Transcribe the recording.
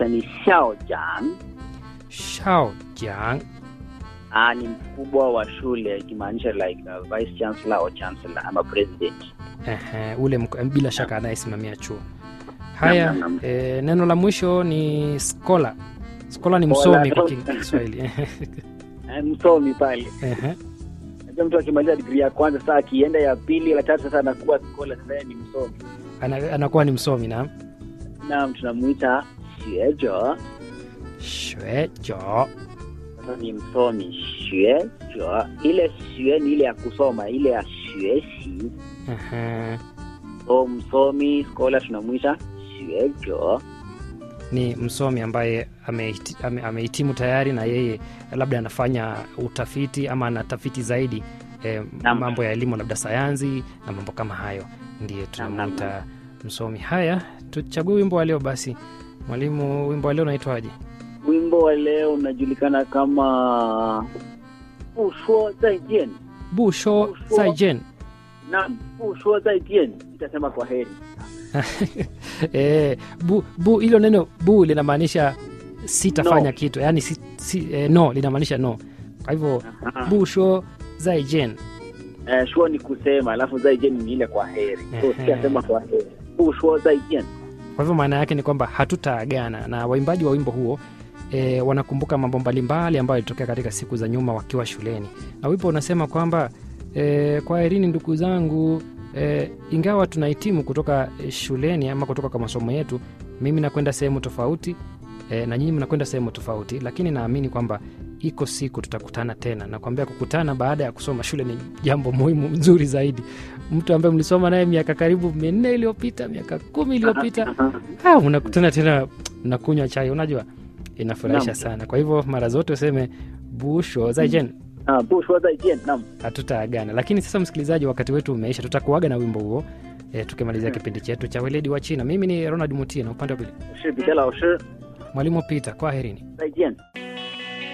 ni Xiao Jiang. Shao Jiang. Ah, ni mkubwa wa shule ikimaanisha like uh, vice chancellor or chancellor ama president. Ehe, ule mk- bila shaka anayesimamia chuo. Haya, Naam, naam, naam. e, neno la mwisho ni scholar. Scholar ni Scholar. msomi kwa Kiswahili. Eh, Msomi pale. Ehe. Najua mtu akimaliza digrii ya kwanza sasa akienda ya pili la tatu sasa anakuwa scholar sasa yeye ni msomi. Ana, anakuwa ni msomi na Naam, tunamuita xuejo. shwejo. Sasa ni msomi xuejo. Ile xue ni ile ya kusoma, ile ya xuexi. Ehe. So msomi scholar tunamuita xuejo. Ni msomi ambaye amehiti- ame- amehitimu tayari na yeye labda anafanya utafiti ama anatafiti zaidi e, Naam. mambo ya elimu labda sayansi na mambo kama hayo, ndiye tunamwita msomi. Haya, tuchague wimbo wa leo basi. Mwalimu, wimbo wa leo unaitwaje? Wimbo wa leo unajulikana kama 不说再见。 busho Busho. saijen Naam, 不说再见，itasema kwa heri. e, bu, bu hilo neno bu linamaanisha sitafanya No. kitu yaani si, si, e, no linamaanisha no kwa hivyo busho zaijen Eh, shuo ni kusema, alafu zaijen ni ile kwa heri. So Ehe. sitasema kwa heri. 不说再见。 kwa hivyo maana yake ni kwamba hatutaagana na waimbaji wa wimbo huo e, wanakumbuka mambo mbalimbali ambayo yalitokea katika siku za nyuma wakiwa shuleni na wimbo unasema kwamba e, kwa herini ndugu zangu e, ingawa tunahitimu kutoka e, shuleni ama kutoka kwa masomo yetu mimi nakwenda sehemu tofauti e, na nyinyi mnakwenda sehemu tofauti lakini naamini kwamba iko siku tutakutana tena nakwambia kukutana baada ya kusoma shule ni jambo muhimu nzuri zaidi mtu ambaye mlisoma naye miaka karibu minne iliyopita miaka kumi iliyopita ah, unakutana tena mnakunywa chai unajua inafurahisha Naam. sana kwa hivyo mara zote useme busho zaijen 啊，不说再见。Naam. hatutaagana lakini sasa msikilizaji wakati wetu umeisha tutakuaga na wimbo huo e, tukimalizia Mm. kipindi chetu cha weledi wa china mimi ni ronald mutie na upande wa pili 我是彼得老师， mwalimu peter kwaherini 再见。